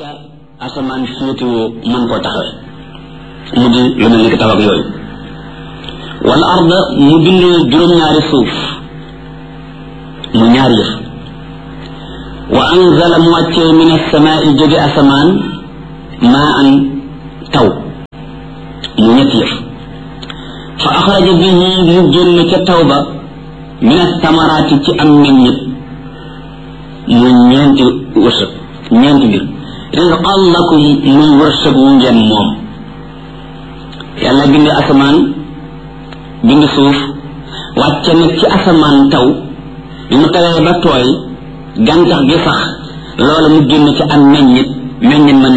la asamaan féetewoo mën koo taxawe mu di lu mel ni ki taw ak yooyu wal arda mu bind juróom-ñaari suuf mu ñaari yëf wa anzala mu wàccee min asamaai jóge asamaan maa an taw mu ñetti yëf fa axraja bihi mu génn ca taw ba min astamaraati ci am meññit mu ñeenti wërsëg ñeenti mbir rizqan lakum muy wërsëg wu ngeen moom yàlla bind asamaan bind suuf wàcce nag ci asamaan taw bi mu tawee ba tooy gàncax gi sax loola mu génn ci am meññit meññit ma